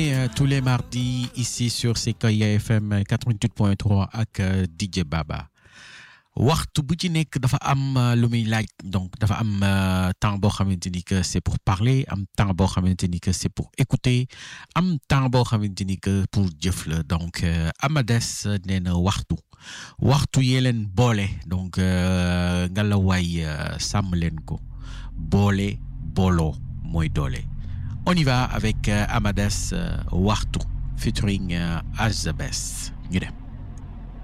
Euh, tous les mardis ici sur Sequoia FM 88.3 ak euh, DJ Baba waxtu bu ci nekk dafa am euh, lu muy laaj donc dafa am temps boo xamante ni que c'est pour parler am temps boo xamante ni que c'est pour écouter am temps boo xamante ni que pour jëf la donc Amades nee na waxtu waxtu yee leen boole donc ngalawaay sàmm leen ko boole booloo mooy doole. On y va avec euh, Amades euh, Wartu featuring euh, Azabes. ñu dem